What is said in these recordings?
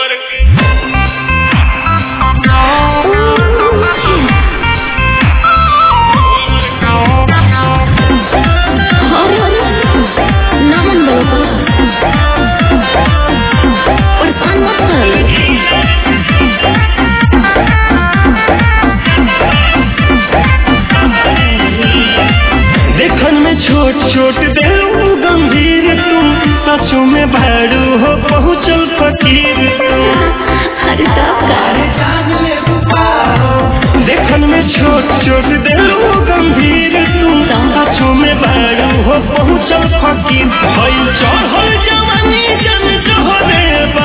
देखन में छोट छोट देलू गंभीर तुम सचो में भाड़ू हो पहुँचल फकीर अरे तब का देखन में छोट छोट देलू गंभीर तुम सचो में भाड़ू हो पहुँचल फकीर भइल चढ़ल जवानी जन जोहरे बा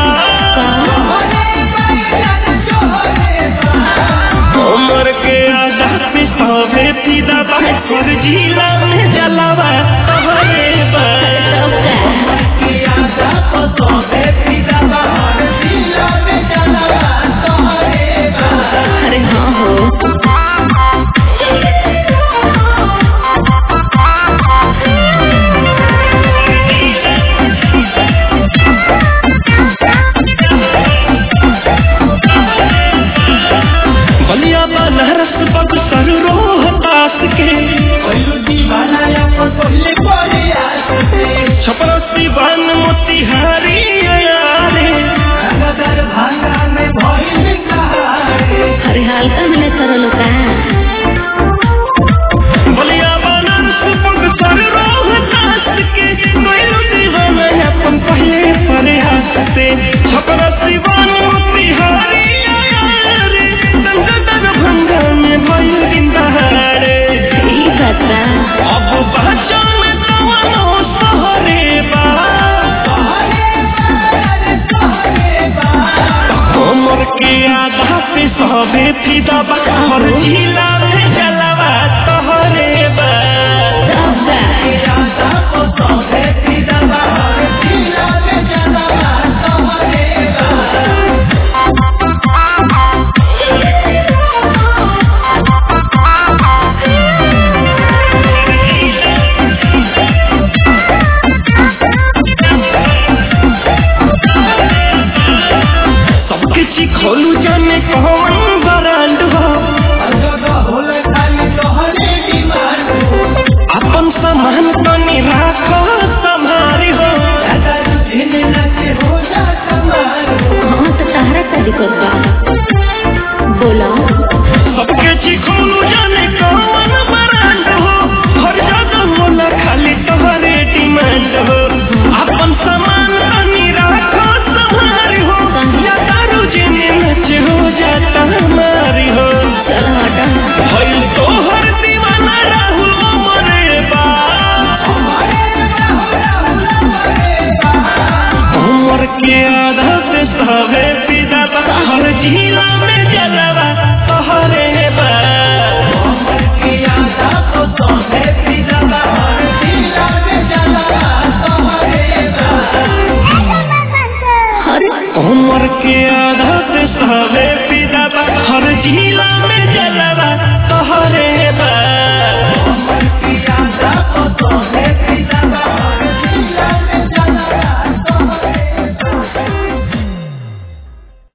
उमर के आधा पे सवे फिदा बा और जिला में जलावा तोहरे बा तब का अरे हाँ हो बलिया बनारस बक्सर रोहतास के छपरसी बन मोतिहारी अयारे अरे हल्का में सरल का बलिया बनारस बक्सर रोहतास के कोयलू दीवाना अपन पहले प्रयास से छपरसी बन मोतिहारी अयारे दंगा भंगा में भइल दिन दहाड़े ई बात बा अब बचन कवनो सहरे बा हमर के आधा पे सबे फिदा बा और झीला में जलवा तोहरे बा तब का सबके चिखोलू जाने कौन ब्रांड हो अपन सामान तनी राखो संभारी हो हाँ तो तहरा का दिक्कत